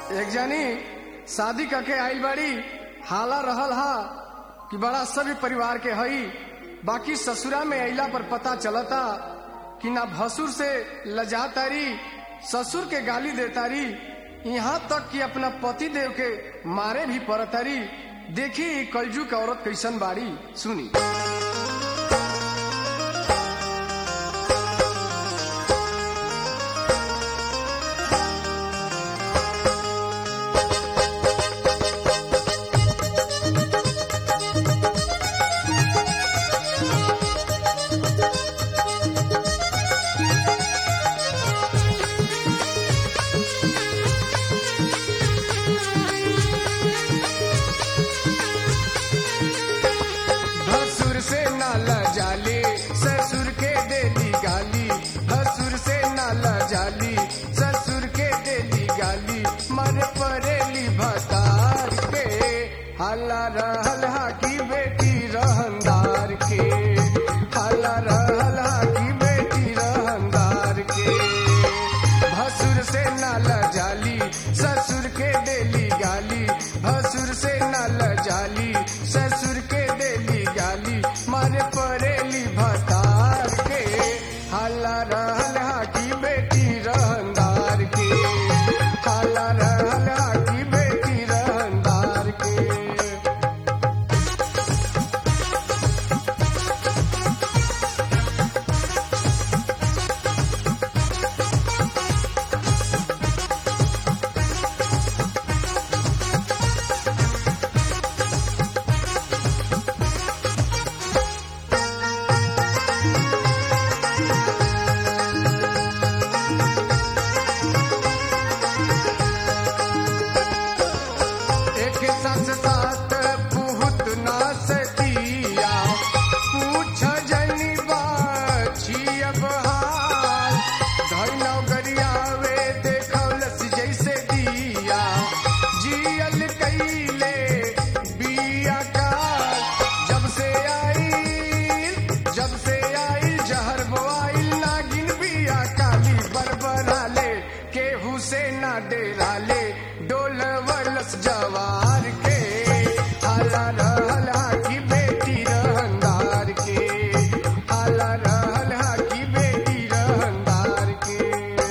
एक जानी शादी करके आइल बाड़ी हाला रहल हा कि बड़ा सभ्य परिवार के हई बाकी ससुरा में अइला पर पता चलता कि ना भसुर से लजा तारी ससुर के गाली देतारी यहाँ तक कि अपना पति देव के मारे भी पड़तारी देखी ई कलजू के औरत कैसन बाड़ी सुनी भसुर से नाला जाली ससुर के देली गाली भसुर से नाला जाली ससुर के देली गाली मर परेली भतार के हल्ला रहल हा की बेटी रहनदार के हल्ला रहल हा की बेटी रहनदार के भसुर से नाला जाली ससुर के देली गाली भसुर से नाला जाली ससुर के देली गाली मारे परेली भतार के हल्ला रहल हा की बेटी रहनदार के हल्ला रहल हा की बेटी रहनदार के एक सस सात पुहुत ना सतिया पूछ जनी बाछी अब हाल धैनौ गरियावे देखौलस जैसे दिया जियल कैले बिया का जब से आई जब से आई जहर बोआइल नागिन बिया काली बरबराले केहू से ना डेराले डोलवलस जवार के हाला रहला की बेटी रहनदार के हाला रहला की बेटी रहनदार के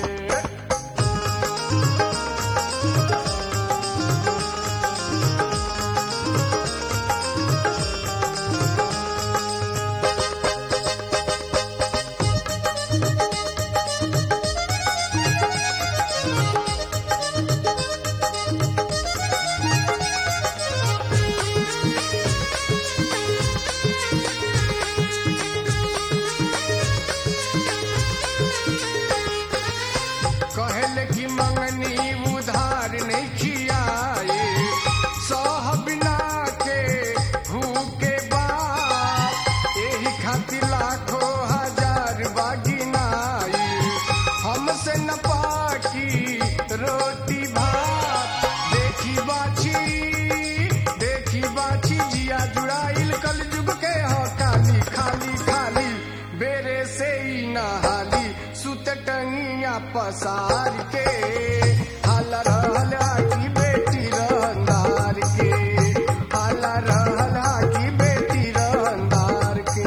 कहल की मंगनी उधार नहीं खियाए सह बिना के भूखे बाप एही खातिर लाखों हजार बागिनाई हमसे न पाकी रोटी भात देखी बाछी देखी बाछी जिया जुड़ाइल कल जुग के हो काली खाली खाली बेरे से ही नहाली सुत टंगिया पसार के हाला रहला की बेटी रहनदार के हाला रहला की बेटी रहनदार के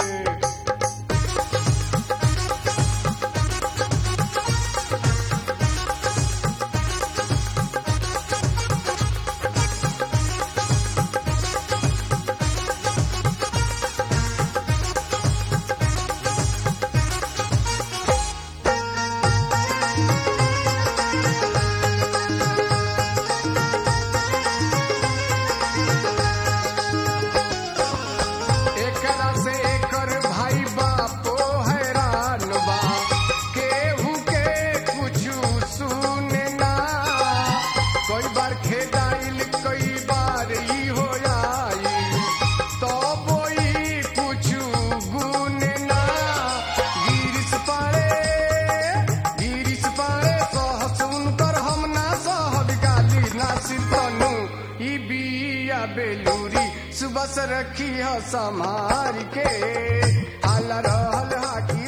एकरा से एकर भाई बापो हैरान बा केहू के कुछु सुने ना कई बार खेदाइल कई बार ई हो आई तो बोई कुछु गुने ना गिरिस पारे गिरिस पारे सहस उनकर हम ना सहब गाली ना सितनु ई बिया बेलूरी सुबह से रखी ह संभार के हाला रहल हा की